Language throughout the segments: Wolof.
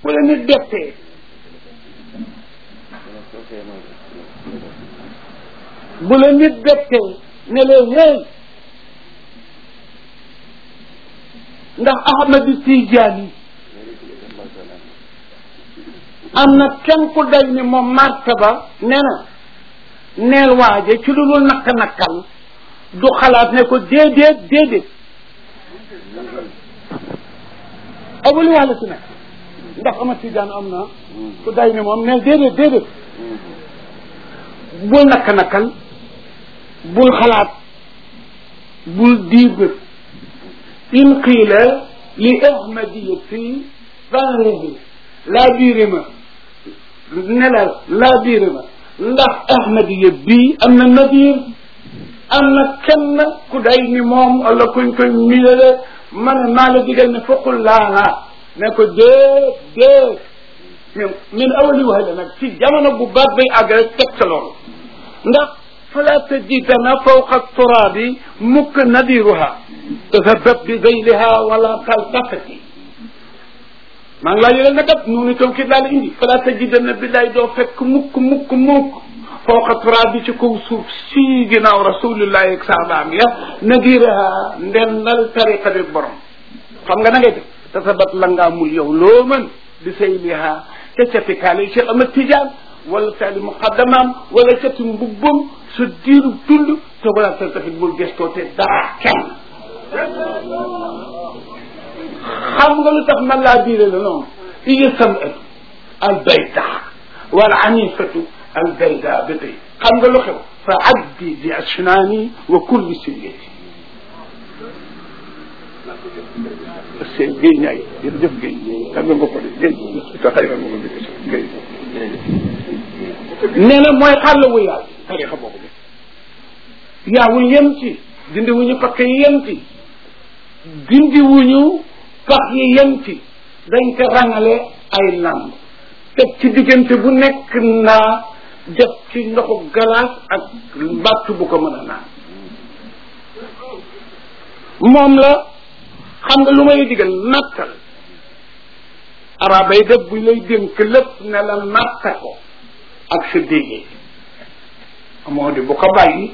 bu la nit bettee bu la nit bettee ne leen hey ndax Ahmadu Tijaani am na kenn ku day ni moom martaba nee na neel waaje ci lu dul nakk nakkal du xalaat ne ko déedéet déedéet abuli wàlla si nekk ndax ama tijaan am na ku day ni moom neel déedéet déedéet bul nakk nakkal bul xalaat bul diibët in qiila li ahmadiyati fanrihi laa biire ma ne la laa biire ma ndax ahmadiya bii am na nadir am na kenn ku day ni moom wala kuñ koy milale ma ne maa la digal ne foqul laa ne ko déet déet min min awali wax la nag ci jamono bu baat bay àgg rek teg sa loolu ndax fala tajidana fawqa turabi mukk nadiruha tasabab bi zeyliha wala taltafati maa ngi laa yëgal nga dab noonu itam kii daal indi fala tajidana billaay doo fekk mukk mukk mukk fawqa turabi ci kaw suuf si ginnaaw rasulillahi ak saabaam ya nadiraha ndennal tariqa bi borom xam nga na ngay def tasabat la ngaa mul yow loo mën di sayliha ca catikaale Cheikh Ahmad Tidiane wala sali muqaddamaam wala cati mbubbam sa diiru dund te wala sa tafit bul gestoo te dara kenn xam nga lu tax man laa biire la noonu iya samatu al bayda wal anifatu al bayda ba tey xam nga lu xew fa addi bi asnaani wa kulli sillati seen géy ñaay jërëjëf géy xam nga nga ko de géy sa xarit nga ko de géy nee na mooy xàll wu yaaw tarixa boobu bi yaawul yem ci dindi wuñu pakk yi yem ci dindi wuñu pax yi yem ci dañ ko rangale ay lamb teg ci diggante bu nekk naa def ci ndoxu galaas ak mbàtt bu ko mën a naan moom la xam nga lu may digal nattal araba yi def buñ lay dénk lépp ne la natta ko ak sa déggee moo di bu ko bàyyi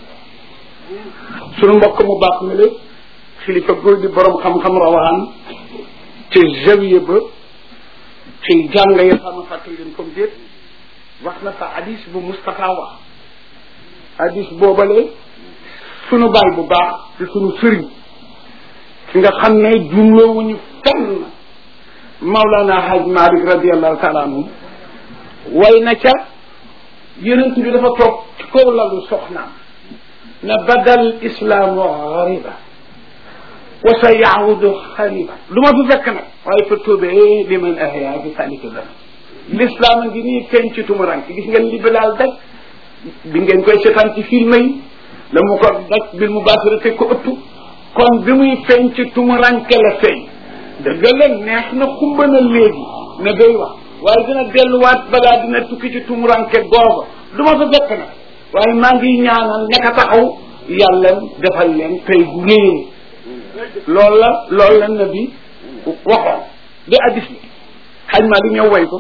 sunu mbokk mu baax mi la xilifa góor di borom xam-xam rawaan ci jawiya ba ci jàng ya xam fàttali leen comme déet wax na fa hadis bu Moustapha wax hadis boobale sunu baay bu baax di sunu sëriñ ki nga xam ne jumloowuñu fenn Maulana Haj Malik radiallahu taala anhu way na ca yonent bi dafa toog ci kaw lalu soxnaam na badal islaamu xariba wa sa yaawudu xariba lu ma fi fekk nag waaye fa tuubee li man ahya bi salika dana l'islam a ngi nii feeñ ci tumurank gis ngeen li bilaal daj bi ngeen koy seetaan ci film yi la mu ko daj bil mu baasira te ko ëttu kon bi muy feeñ ci tumuranke la feeñ dëgg la neex na xumba na léegi ne day wax waaye dina delluwaat balaa dina tukki ci tumuranke googa du ma fa fekk nag waaye maa ngi ñaanal ñaka taxaw yàlla defal leen tey gu réer loolu la loolu la nabi waxoon di addis bi xaj maa di ñëw way ko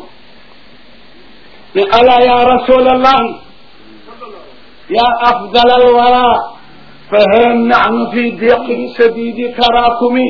ne ala ya rasulallahi ya afdal alwara fa hal nahnu fi diqi sadidi tarakumi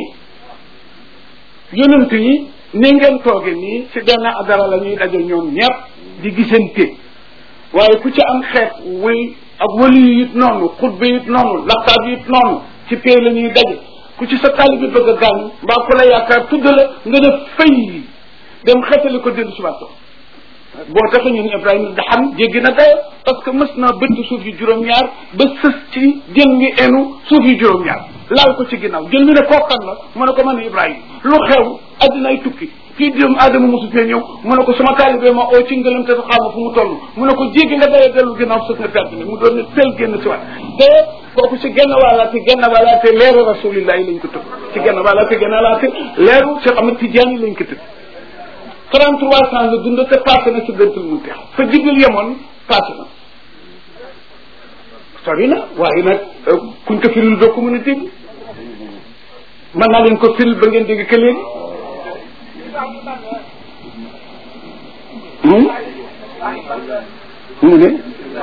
yonent yi ni ngeen tooge nii ci benn adara la ñuy daje ñoom ñëpp di gisante waaye ku ci am xeet wuy ak wali yi it noonu xutba it noonu laqtaab yi it noonu ci pay la ñuy daje ku ci sa tali bi bëgg a gaañu mbaa ku la yaakaar tudd la nga ne fay dem xetali ko dellu subato boo tax ñun Ibrahima da xam jéggi na dayo parce que mës naa bëtt suuf yi juróom-ñaar ba sës ci jën wi enu suuf yi juróom-ñaar laal ko ci ginnaaw jël mi ne kookan la mu ne ko man Ibrahima lu xew addinaay tukki kii doomu aadama mosu fee ñëw mu ne ko sama taalibee ma oo ci ngëlam te sa xaama fu mu toll mu ne ko jéggi nga dayo dellu ginnaaw sës nga perte ne mu doon ne tel génn si waat te kooku ci genn wàllaate genn wàllaate leeru rasulillahi lañ ko tëb ci genn wàllaate genn wàllaate leeru Cheikh Ahmed Tidiane lañ ko tëb 33 ans la dund te passé na ci bentul mu teex fa jibril yemoon passé na sori na waaye nag kuñ ko firil doo ko mën a dégg mën naa leen ko firil ba ngeen dégg que léegi mu ne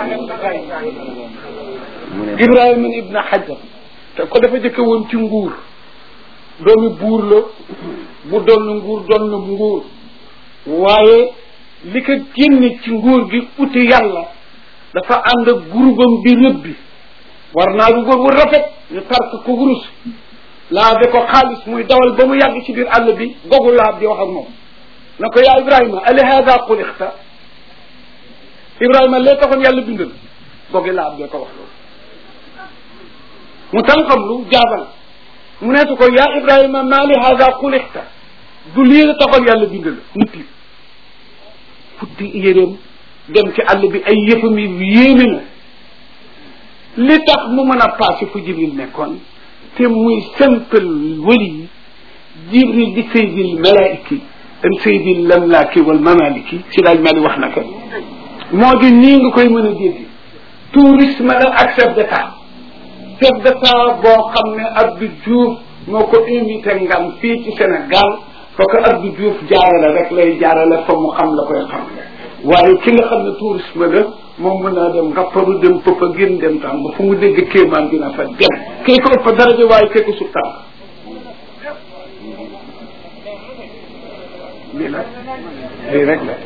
Ibrahima ibn Hajar te ko dafa jëkke woon ci nguur doomi buur la bu doon nguur doon na nguur waaye li ko génne ci nguur gi uti yàlla dafa ànd ak gurubam bi rëbbi war naa du góor wu rafet ñu tark ko wurus laa de ko xaalis muy dawal ba mu yàgg ci biir àll bi gogu laab di wax ak moom na ko yaa Ibrahima ali hada xulixta Ibrahima lee taxoon yàlla bindal gogi laab de ko wax loolu mu tànqam lu jaabal mu neetu ko yaa Ibrahima maa li hada xulixta du lii la taxoon yàlla bindal mu tiit futti yéreem dem ci àll bi ay yëfam yi yéeme na li tax mu mën a passé fu jibril nekkoon te muy simple wali yi jibril di saydil malaiki am saydil lamlaaki wal mamaliki si daaj mali wax na ko moo di nii nga koy mën a dégg tourisme la ak chef d'état chef d'état boo xam ne Abdou Diouf moo ko invité ngam fii ci Sénégal foo ko Abdou Diouf jaarale rek lay jaarale fa mu xam la koy xam waaye ki nga xam ne tourisme la moom mën naa dem ngapparu dem pëppa gën dem tam ba fu mu dégg kéemaan dina fa dem kay ko ëpp daraja waaye kay ko suuf tànk lii la lii rek la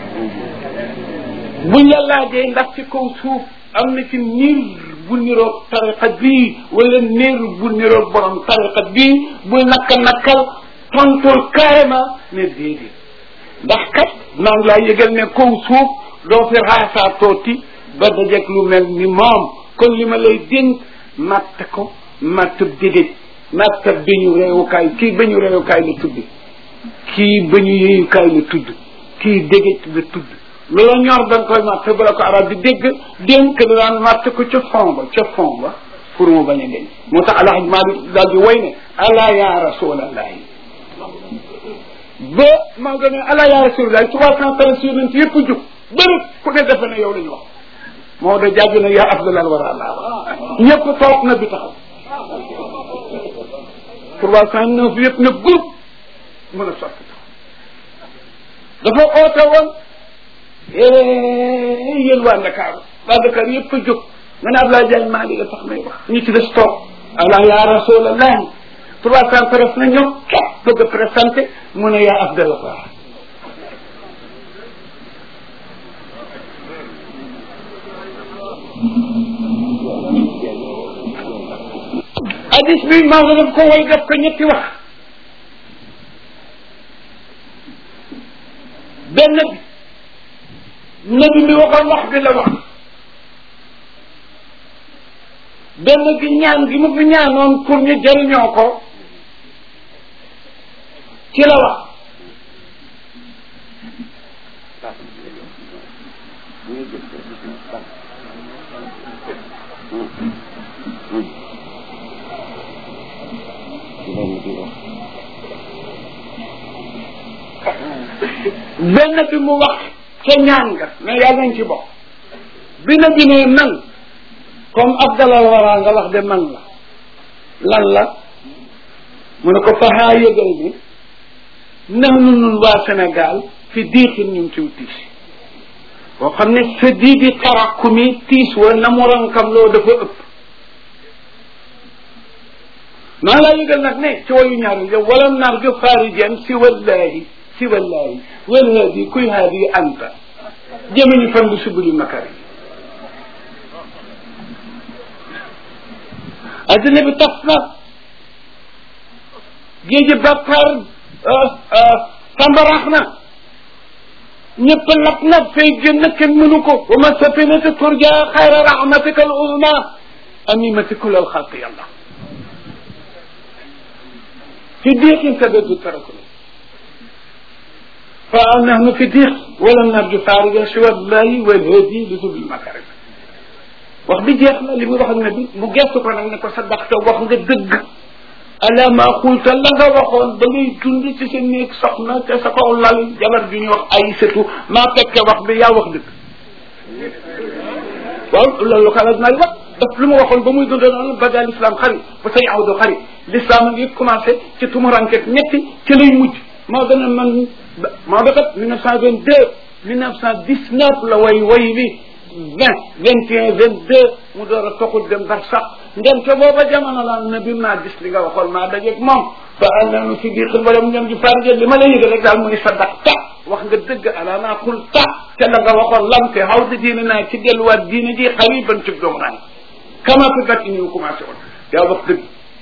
buñ la laajee ndax ci kaw suuf am na ci niir bu niroog tariqa bii wala niir bu niroog borom tariqa bii buy nakka nakkal tontul carrément ne déedéet ndax kat maa ngi laa yëgal ne kaw suuf doo fi raasaa tooti ba dajeeg lu mel ni moom kon li ma lay dénk matt ko matt dégéej matt bañu réewukaay kii bañu réewukaay la tudd kii bañu yéeyukaay la tudd kii dégéej la tudd loola ñor da nga koy matt bala ko arab di dégg dénk la daan matt ko ca fond ba ca fond ba pour mu bañ a deñ moo tax alhaj Maalik daal di way ne ala ya rasulallahi ba maa nga ne ala ya rasulallahi trois cent treize yonent yëpp jug bëri ku ne defe ne yow la ñu wax moo da jàgg na yaa afdalal wara laa ñëpp toog na bi taxaw trois cent neuf yëpp na groupe mën a sotti dafa oote woon yéen waa Dakar waa Dakar yëpp a jóg nga ne Abdoulaye Diagne maa ngi la tax may wax ñu ci des toog ala ya rasulallahi trois cent treize na ñëw képp bëgg a présenté mu ne yaa afdalal wara hadis bi Maodo daf ko way def ko ñetti wax benn bi nabi mi waxoon wax bi la wax benn bi ñaan gi mu fi ñaanoon pour ñu jëriñoo ko ci la wax benn bi mu wax ca ñaan nga ne yàlla nañ ci bokk bi na bi ne man comme abdalal waraa nga wax de man la lan la mu ne ko faxaa yëgal ni nax nu nun waa Sénégal fi diixin ñun ciw tiis boo xam ne sa dii di tarakku mi tiis wa na mu rankam loo dafa ëpp maa laa yëgal nag ne ci wayu ñaar yow wala nar ga faarijan si wallahi si wallahi wal haadi kuy haadi anta jëmeñu fan bi subuli makari addina bi tas na géeji bàkkaar tambarax na ñëpp lap na fay génn kenn mënu ko wa ma safinati turja xayra rahmatika al uzma amimati kul al xalqi yàlla fi diixin kadadu tarakuna fa nahnu fi diix wala narju faariga si wallahi wal hadi li subil makarim wax bi jeex na li muy wax ak nabi mu gestu ko nag ne ko sadaqta wax nga dëgg ala ma xulta la nga waxoon ba ngay dund ci sa néeg soxna te sa kaw lal jabar ju ñuy wax ay sëtu maa fekke wax bi yaa wax dëgg waaw loolu ko alaj naay wax daf lu mu waxoon ba muy dund noonu bada l'islam xari ba say awdo xari l'islam a ngi commencé ci tumuranket ñetti ci lay mujj moo gën a man moo da kat mille neuf cent vingt deux mille neuf cent dix neuf la way way bi vingt vingt et un vingt deux mu door a toxul dem bar sax ndem te booba jamono la na bi maa gis li nga waxoon maa dajeeg moom fa annanu si biir xil wala mu ñoom ji farje li ma la yëg rek daal mu ni sadaq ta wax nga dëgg ala naa xul ta te la nga waxoon lam te xaw di diine naa ci delluwaat diine ji xariban ci doomu naa kama fi gat ini commencé woon yaa wax dëgg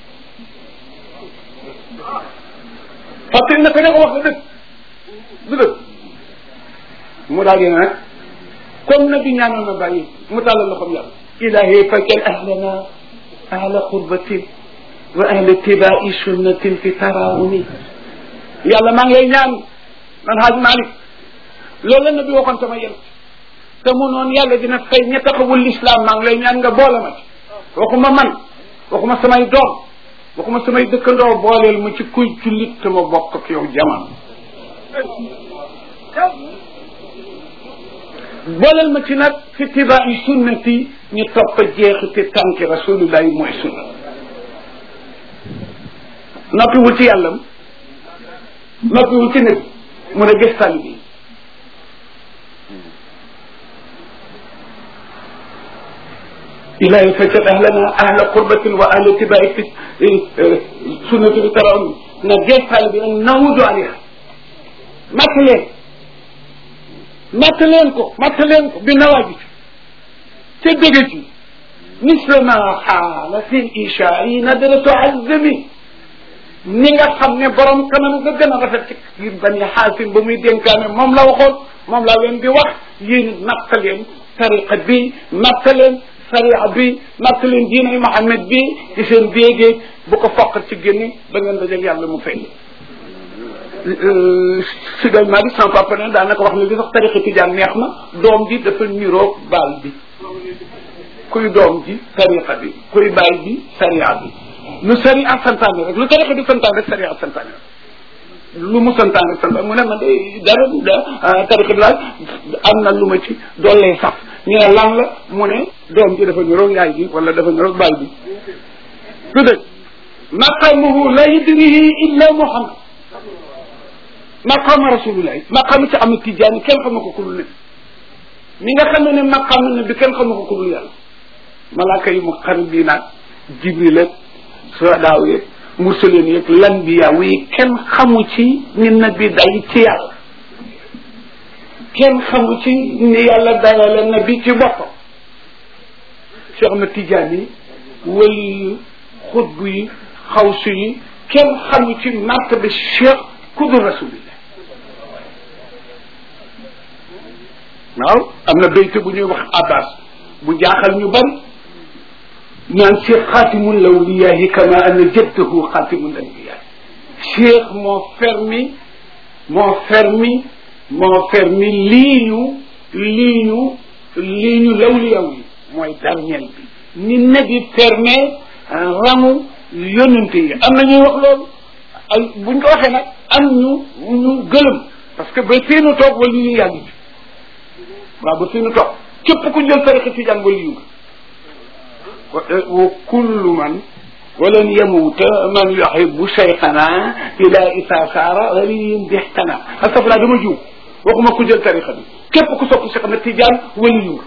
fàttali na ko ne ko wax nga dëgg du dëgg mu daal di nag comme na bi ñaanoon na bàyyi mu tàllal loxoom yàlla ilahi fakkel ahlana ahla qurbatin wa ahla tibai sunnatin fi tarawuni yàlla maa ngi lay ñaan man haaj Malick loolu la nabi waxoon sama yel te mu noonu yàlla dina fay ña taxawul l'islam maa ngi lay ñaan nga boole ma ci waxuma man waxuma samay doom waxuma samay dëkkandoo booleel ma ci kuy jullit te ma bokk ak yow jamono booleel ma ci nag fi tibaa'i sunnati ñu topp jeexiti tànki rasulullahi mooy sunna noppiwul ci yàllam noppiwul ci nit mu ne gëstal bi ilahi fajjat ahlana ahla qurbatin wa ahla tibaa'i fi sunnati bi taraw na gëstal bi an nawudu alayha matt leen matt leen ko matt leen ko bi nawaaji ca dëgg ci misle ma xaala fi ishaai nadratu azmi ni nga xam ne borom kanam nga gën a rafet ci biir bani xaasim ba muy dénkaane moom la waxoon moom laa leen di wax yéen natt leen tariqa bi natt leen sariya bi natt leen diinay Muhammad bi ci seen béegee bu ko foqat ci génne ba ngeen dajeg yàlla mu fay sigal maa bi sama papa ne daanaka wax ne li sax tariqa tijaan neex na doom ji dafa niroog baal bi kuy doom ji tariqa bi kuy baay bi sariya bi lu sariya santaane rek lu tariqa bi santaane rek sariya santaane rek lu mu santaane rek santaane mu ne man de dara da tariqa bi daal am na lu ma ci doolee sax ñu ne lan la mu ne doom ji dafa niroog yaay bi wala dafa niroog baay bi lu dëgg maqamuhu la yudrihi illa muhammad maqaama rasulullahi maqaama ci am tijaani kenn xam ko ku dul ne mi nga xam ne maqaama ne bi kenn xam ko ku dul yàlla malaaka yi mu xarit bii naag jibril ak sodaaw yeeg mursaleen yeeg lanbiya yi kenn xamu ci ni nabi day ci yàlla kenn xamu ci ni yàlla dayale nabi ci boppam Cheikh Ahmed Tidiane wali yi xutbu yi xawsu yi kenn xamu ci martaba cheikh ku dul rasulillah waaw am na béyte bu ñuy wax abbas bu jaaxal ñu bari naan cheikh xaatimul lawliyahi kama anna jaddahu xaatimul anbiya cheikh moo fermi moo fermi moo fermi lii ñu lii ñu lii ñu lawliyaw yi mooy dernier bi ni nabi fermé rangu yónnante yi am na ñuy wax loolu ay buñ ko waxee nag am ñu ñu gëlëm parce que ba fii nu toog wala ñu yàgg ci waaw ba fii nu toog képp ku jël tariqa tijaan wala yu wa kullu man walan yamuuta man yuhibu cheikhana ila isa saara waliyin bixtana astafurlah dama jiw waxuma ku jël tariqa bi képp ku sopp Cheikh Ahmed Tidiane wala yu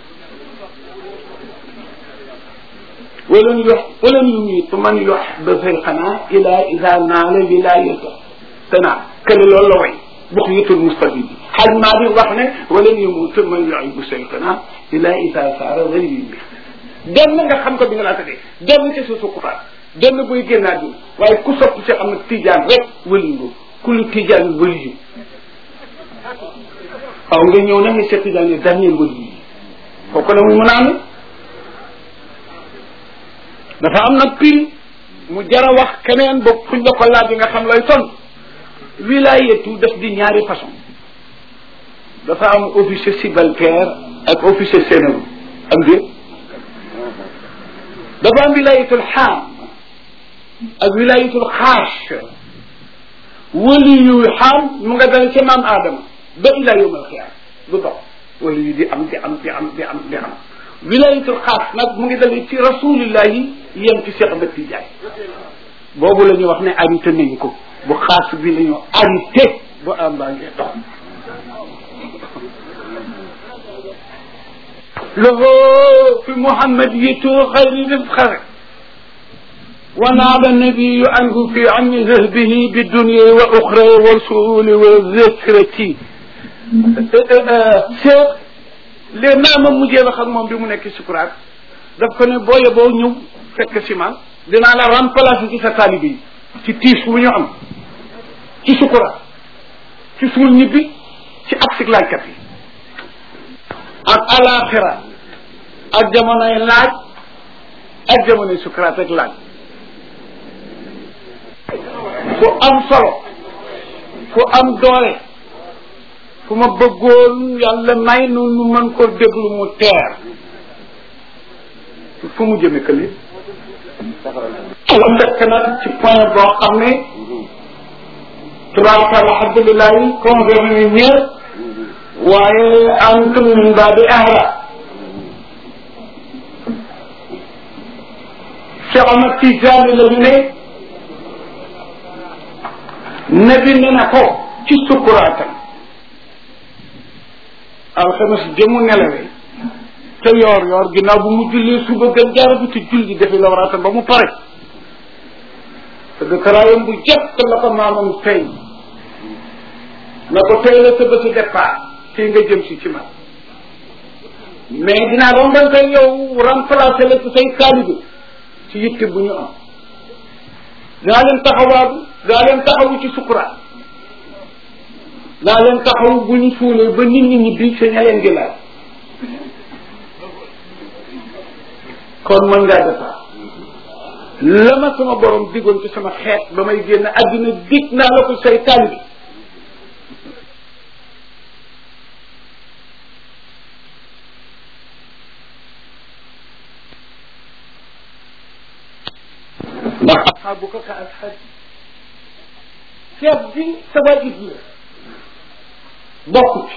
ولن يح ولن يميت من يحب شيخنا الى اذا نال ولايته تنا كل لول وي بقية المستفيد حال ما دي وخنا ولن يموت من يحب شيخنا الى اذا صار ولي dem nga xam ko bi nga laata de dem ci su sukufaat dem buy génnaat bi waaye ku sopp ci am tijaan rek wëli nga ku lu tijaan wëli yu waaw nga ñëw na nga seet tijaan ne dernier wëli yi kooku la muy mën a amee dafa am nag piri mu jara wax keneen ba fuñ la ko laaj nga xam lay ton wilayetu daf di ñaari façon dafa am officier subalterne ak officier sénégal am déet dafa am wilayetul xaam ak wilayetul xaas wali yu xaam mu nga dal ca maam aadama ba ila yowm alxiyaam du dox wali yu di am di am di am di am di am wilayatul xaas nag mu ngi dalee ci rasulillahi yem ci Cheikh Ahmed Tidiane boobu la ñuy wax ne arrêté nañ ko bu xaas bi la ñu arrêté bu am baa ngee dox له في محمديته خير رفقه ونال النبي عنه في عم ذهبه بالدنيا وأخرى والسؤول والذكرة Cheikh léegi naa ma mujjee wax ak moom bi mu nekk sukuraat daf ko ne booye boo ñëw fekk si ma dinaa la remplacer ci sa taalibe yi ci tiis wu ñu am ci sukuraat ci suul ñibbi ci aksik laajkat yi ak alaxira ak jamonoy laaj ak jamonoy sukuraat ak laaj fu am solo fu am doole fu ma bëggoon yàlla may nu nu mën ko déglu mu teer fu mu jëme këli la fekk nag ci point boo xam ne tubaarkalla alhamdulilah yi concerné ñëpp waaye antum min baabi ahra Cheikh Ahmad Tijaani la ñu ne nabi ne na ko ci sukkuraatam alxames jëmu nelawee te yoor yoor ginnaaw bu mu jullee suba gën jaaratu te julli defi lawraatam ba mu pare te dëkkaraayam bu jëkk la ko maamam tey na ko tey la sa bësi départ fii nga jëm si ci man mais dinaa rombante yow remplacer la ci say taalibe ci yitte bu ñu am dinaa leen taxawaatu dinaa leen taxawu ci sukuraat dinaa leen taxawu bu ñu suulee ba nit ñi ñibbi sa ña leen di laaj kon mën ngaa defar la ma sama borom diggoon ci sama xeet ba may génn àddina dig naa la ko say taalibe ndax asxaabuka ka asxaab ceeb bi sa waajib la bokk ci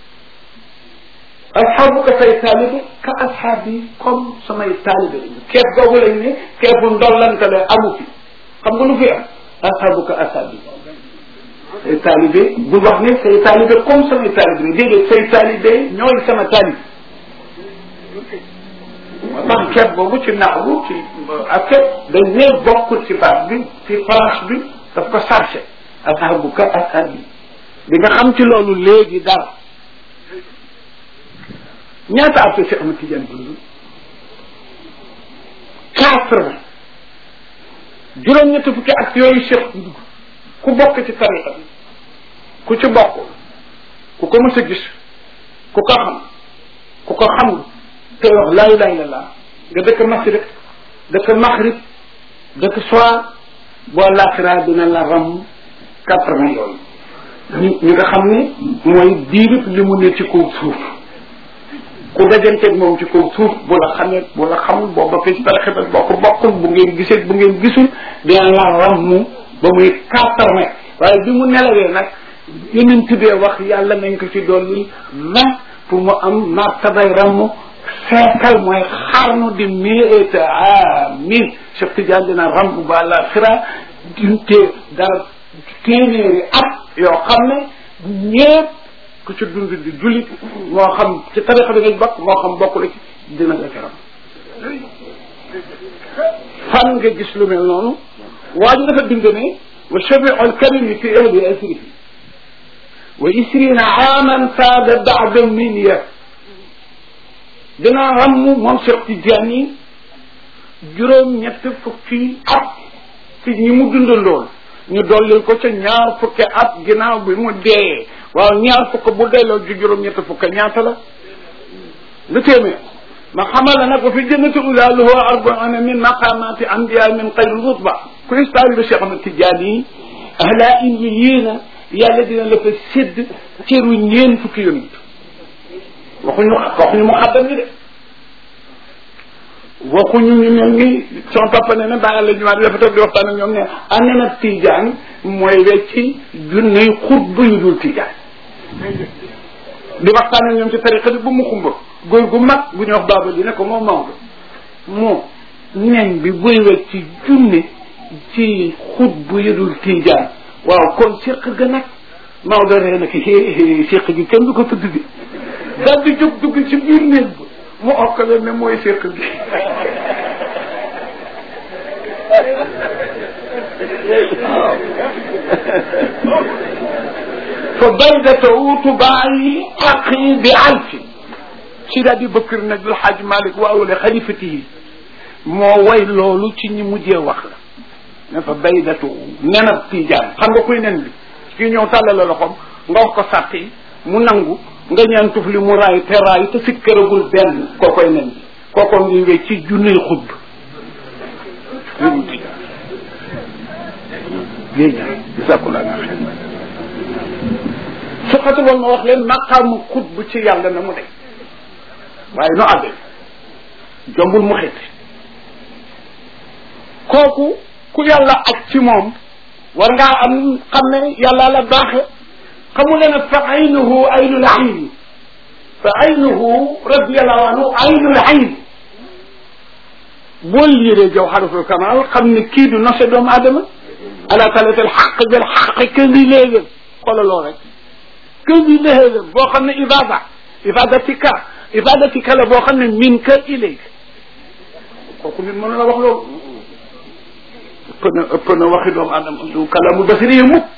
asxaabuka say taalibe ka asxaab yi comme samay taalibe lañu keeb googu lañ ne keebu ndollante la amu fi xam nga lu fi am asxaabuka asxaab yi say taalibe bu wax ne say taalibe comme samay taalibe la déedéet say taalibe ñooy sama taalibe moo tax keeb boobu ci naxwu ci ak dañ ne bokkul ci baat bi ci France bi daf ko chargé asxaabuka asxaab yi di nga xam ci loolu léegi dara ñaata at si Ahmad Tidiane dund quatre vingt juróom-ñetti fukki at yooyu Cheikh dugg ku bokk ci tariqa bi ku ci bokk ku ko mës a gis ku ko xam ku ko xamul te wax laa ilaha illallah nga dëkk Masriq dëkk Maghrib dëkk soir boo laaxiraa dina la ram quatre vingt yooyu ñu ñu nga xam ne mooy diirib li mu ne ci kaw suuf ku dajanteeg moom ci kaw suuf bu la xamee bu la xamul boo bokkee ci tarixa bi boo ko bokkul bu ngeen gisee bu ngeen gisul dina la rammu ba muy quatre-vingt waaye bi mu nelawee nag yeneen tuddee wax yàlla nañ ko ci dolli vingt pour mu am martabay rammu seekal mooy xarnu di mieta amin Cheikh Tidiane dina rammu ba la xira dinte dara téeméeri at yoo xam ne ñépp ku ci dund di jullit moo xam ci tarixa bi nga bokk moo xam bokk la ci dina la feram fan nga gis lu mel noonu waa ji dafa bind ne wa shabiu alkarimi fi ahli asrihi wa isrina aaman saada bada minya dina ramm moom Cheikh Tidiane yi juróom ñett fukki at ci ñi mu dundandool ñu dollil ko ca ñaar fukki at ginnaaw bi mu dee waaw ñaar fukk bu delloo ju juróom ñett fukk ñaata la lu téeméer ma xamal la nag wa fi jannati ulaaluhu arbauna min maqamati anbiya min xayri rutba ku istaali bi Cheikh Ahmad Tidiane yi ahla in yi yéena yàlla dina la fa sédd cëru ñeen fukki yonent waxuñu waxuñu mu xaddam ñi de waxuñu ñu mel ni son papa ne ne bàyyi la jumaa dafa toog di waxtaan ak ñoom ne ane na Tidiane mooy wecci junniy xutba yu dul Tidiane di waxtaan ak ñoom ci tariqa bi bu mu xumba góor gu mag bu ñuy wax baaba di ne ko moom Maodo moo nen bi buy wecci junne ci xutba yu dul Tidiane waaw kon séq ga nag Maodo ree na ki séq gi kenn du ko tudd bi daal di jóg dugg ci biir néeg ba mu okkale ne mooy séq gi fa baydatahu tubaayi aqi bi alfi si daal di bëkkër nag lu xaaj malik wa awle xalifatihi moo way loolu ci ñi mujjee wax la ne fa baydatahu nenab tiijaan xam nga kuy nen bi kii ñëw tàllal la loxoom nga wax ko sàtt yi mu nangu nga ñaan tuf li mu raay te raay te fit këragul benn koo koy nen bi kooko ngi wéy ci junniy xutb géej gisakula na xel su xatu woon ma wax leen maqaamu xutb ci yàlla na mu de waaye nu àgg jombul mu xet kooku ku yàlla ak ci moom war ngaa am xam ne yàlla la baaxe xamu leen fa aynuhu aynul ayni fa aynuhu radiallahu anhu aynul ayni boo liiree jawharatul kamal xam ne kii du nose doomu aadama ala talatal xaq bil xaq que li léegal xoolaloo rek que li léegal boo xam ne ibada ibadatika ibadatika la boo xam ne min ka ilayk kooku nit mën la wax loolu ëpp na ëpp na waxi doomu aadama du kalamu basiri yi mukk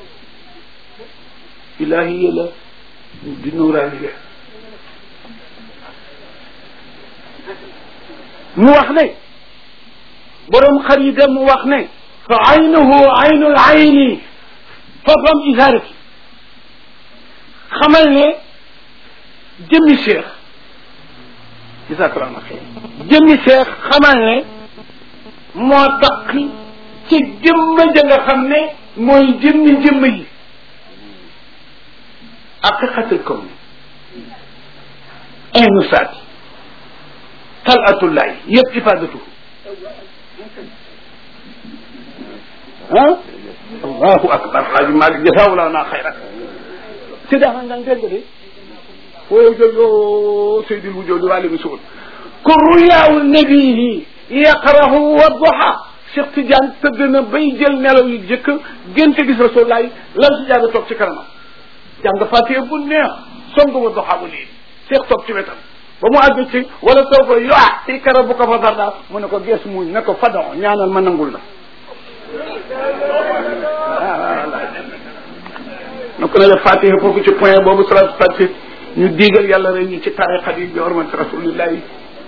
ilahiya la di nuraaniya mu wax ne borom xarida mu wax ne fa aynuhu aynul ayni fafam isaarati xamal ne jëmmi cheikh jasakallah xeer jëmmi cheikh xamal ne moo tax ci jëmm ja nga xam ne mooy jëmmi jëmm yi haqiqatul kawn aynu saati talatullahi yëpp ifadatu ah allahu akbar xaaji maalik jasawula naa xayra si daxa ngang dégg de foo jojo seydil wujudi wali mi suul ku ruyaawu nabihi yaqrahu wa duha Cheikh Tidiane tëdd na bay jël nelaw yu jëkk génte gis rasulullahi lan si jaaga toog ci kanamam jàng fatiha bu neex song wa duha bu lii Cheikh toog ci wetam ba mu àgg ci wala taw ko yo ah ti kara bu ko fa darda mu ne ko gees muñ ne ko fadon ñaanal ma nangul la na ko ne def fatiha foofu ci point boobu salatu fatiha ñu diigal yàlla rek ñu ci tariqa yi bi hormati rasulillahi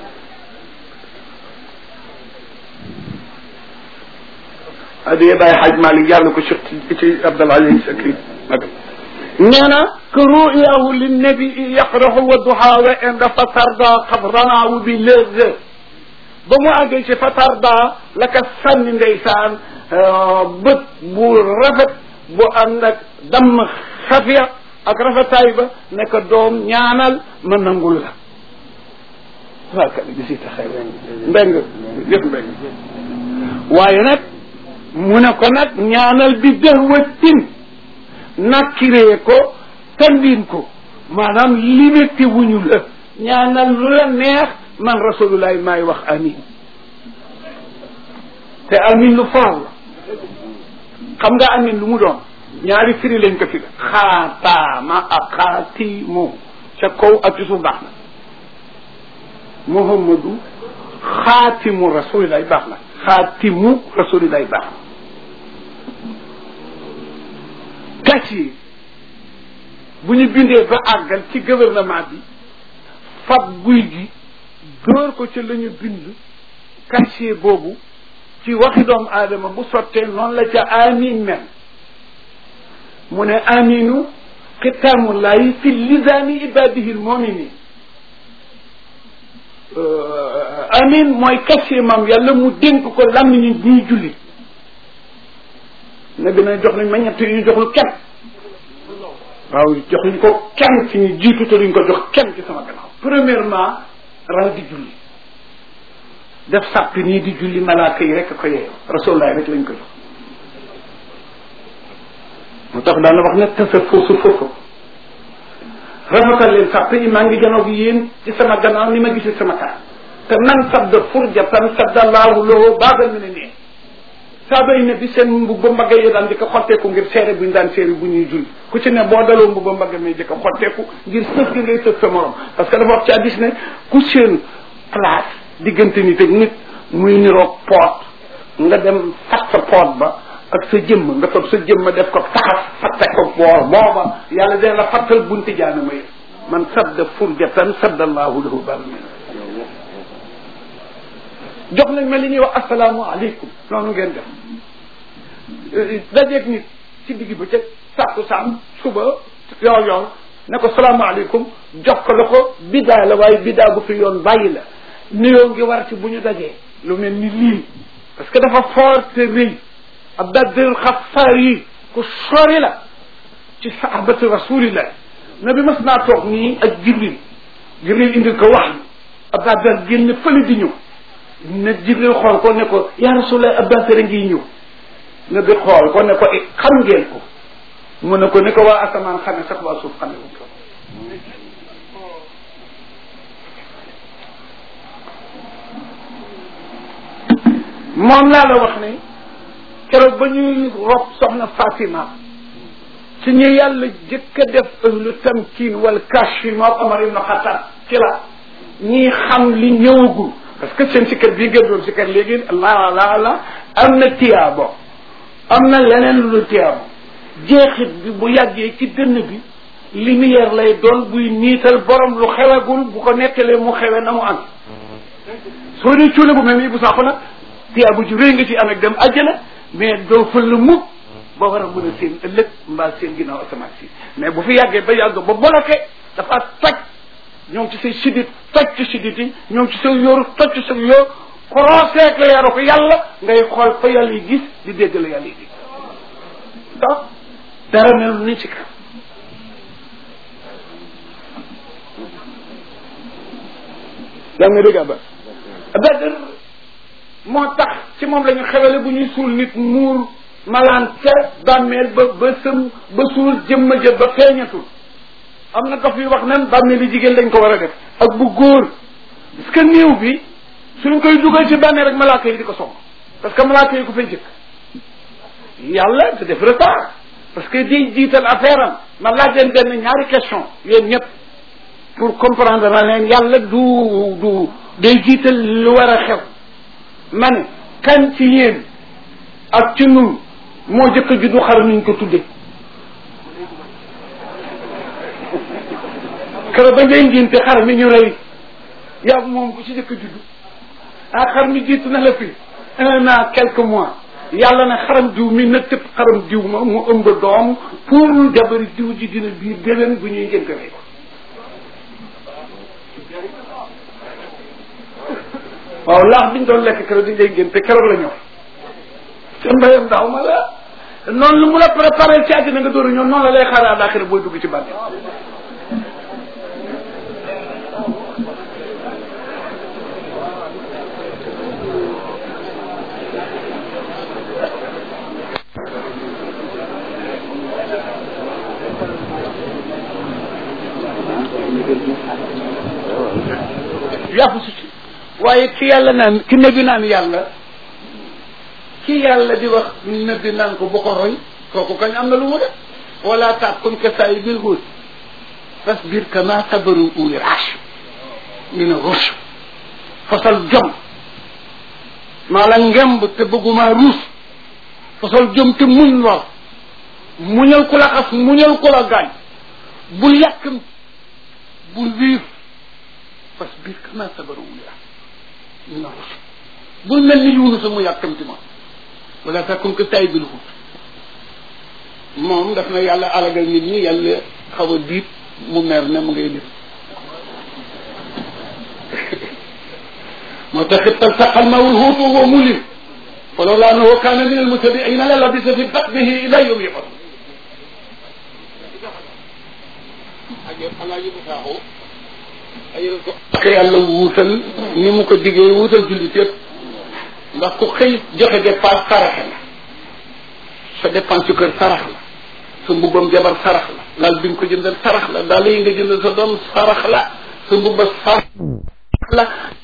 adiye bàyyi xaaj Malik yàlla ko Cheikh ci Abdal Aziz Sakri nee na que ruyahu linnabi yaqrahu wa duha wa inda fatarda xabranaawu bi léeg ba mu àggee ci fatarda la ka sànni ndeysaan bët bu rafet bu ànd ak damm xafiya ak rafetaay ba ne ko doom ñaanal ma nangul la waa kat bi si taxay mbeng jëf mbeng waaye nag mu ne ko nag ñaanal bi dëhwatin nakkiree ko tandiin ko maanaam limité wuñu la ñaanal lu la neex man rasulullahi maay wax amin te amin lu faaw la xam nga amin lu mu doon ñaari firi lañ ko fi xaataama ak xaatimu ca kaw ak ci suuf baax na muhammadu xaatimu rasulillahi baax na xaatimu rasulillahi baax na casier bu ñu bindee ba àggal ci gouvernement bi fab guy gi dóor ko ca la ñu bind casier boobu ci waxi doomu aadama bu sottee noonu la ca amin mel mu ne aminu xitaamullahi fi lisaani ibadihi lmuminin amin mooy casier mam yàlla mu dénk ko làmmiñu ñuy julli ne dina jox nañ ma ñett yu ñu joxul kenn waaw jox ñu ko kenn ci ñu jiitu te duñ ko jox kenn ci sama gannaaw premièrement ral di julli def sàpp nii di julli malaaka yi rek ko yee rasulullah rek lañ ko jox mu tax daana wax ne tasa foosu foofu rafetal leen sàpp yi maa ngi janoog yéen ci sama gannaaw ni ma gisee sama kanam te man sadda furja tan sadda laahu lahu baabal mi ne nee saaba yi ne bi seen mbubba mbagg yi daan jëkk a xotteeku ngir seere bu ñu daan seere bu ñuy julli ku ci ne boo daloo mbubba mbagg mi jëkk a xotteeku ngir sëf gi ngay sëf sa morom parce que dafa wax ci addis ne ku seen place diggante nit ak nit muy niroog poot nga dem fat sa poot ba ak sa jëmm nga toog sa jëmm def ko taxas fatte ko boor booba yàlla dina la fattal bunti jaanama yi man sadda furjatan sadda allahu lahu baban jox nañ ma li ñuy wax asalaamu aleykum noonu ngeen def dajeeg nit ci digg ba ca sàkku saam suba yoor yoor ne ko salaamaaleykum jox ko la ko bidaa la waaye bidaa bu fi yoon bàyyi la nuyoo ngi war ci bu ñu dajee lu mel ni lii parce que dafa fort te rëy ab daddil xafaar yi ku sori la ci sahabatu rasulillah nabi mas naa toog nii ak jibril jibril indil ko wax ab daddal génn fële di ñëw ne jibril xool ko ne ko yaa rasulallah ab daddal ngi ñëw nabi xool ko ne ko xam ngeen ko mu ne ko ni ko waa asamaan xame sax waa suuf xame wuñ ko moom laa la wax ni keroog ba ñuy rob soxna Fatima ci ñu yàlla jëkk a def ahlu tamkin wal kashfi moom Omar ibn Khattab ci la ñii xam li ñëwagul parce que seen sikkar bii ngeen doon sikkar léegi allah allah allah am na tiyaabo am na leneen lu dul tiyaabo jeexit bi bu yàggee ci dënn bi lumière lay doon buy niital borom lu xewagul bu ko nettalee mu xewe na mu am soo dee cuule bu mel nii bu saako nag tiyaabo ju rëy nga ci am ak dem àjjana mais doo fël la mukk ba war a mën a seen ëllëg mbaa seen ginnaaw asamaan si mais bu fi yàggee ba yàgg ba bloqué dafa toj ñoom ci say sidit toj ci sidit yi ñoom ci sa yóoru toj ci sa yóor korooseek la yaru ko yàlla ngay xool fa yàlla yi gis di dégg la yàlla yi gis donc dara mel ni ci kam yaa nga dégg ba Badr moo tax ci moom la ñu xewale bu ñuy suul nit muur malaan ca bàmmeel ba ba sëm ba suul jëmma jë ba feeñatul am na dof yu wax nan bàmmeel yi jigéen lañ ko war a def ak bu góor parce que néew bi suñ koy dugal ci bàmmeel rek malaaka yi di ko song parce que malaaka yi ko fay jëkk yàlla da def retard parce que di jiital affaire am ma laaj leen benn ñaari question yéen ñëpp pour comprendre na leen yàlla du du day jiital lu war a xew ma ne kan ci yéen ak ci nun moo jëkk a juddu xar nuñ ko tudde kër ba ngay ngénte xar mi ñu rey yaa moom ku ci jëkk a juddu ah xar mi jiitu na la fi un an quelques mois yàlla ne xaram diw mi na tëb xaram diw ma mu ëmb doom pour jabari diw ji dina biir déwén bu ñuy ngénte rey ko waaw laax biñ doon lekk keroog diñ lay ngénte keroog la ñëw te mbayam daaw ma la noonu lu mu la préparé ci àddina nga dóoru ñëw noonu la lay xaare àllaaxira booy dugg ci bànne yàpp su ci waaye ki yàlla naan ki nebi naan yàlla ki yàlla di wax nebi naan ko bu ko roy kooku kañ am na lu mu def wala takun ka sayi bil huut fasbir kama sabaru uli rash min rush fasal jom maa la ngemb te bëgguma ruus fasal jom te muñ lor muñal ku la xas muñal ku la gaañ bul yàkkam bul wiir fasbir kama sabaru uli rash min rush bul mel ni yuunu sa mu yàkkamti ma wala takun ka sayi bil huut moom daf na yàlla alagal nit ñi yàlla xaw a diit mu mer ne mu ngay def moo tax it taltaqa almawul huut wa huwa mulim falawla annahu kana min almutabiina la labisa fi batnihi ila yawmi yub'ath alaaji bu saaxoo ayal ko ak yàlla wuutal ni mu ko diggee wuutal jullit yëpp ndax ku xëy joxe dépense saraxe la sa dépense ci kër sarax la sa mbubbam jabar sarax la lal bi nga ko jëndal sarax la daal yi nga jëndal sa doom sarax la sa mbubba sarax la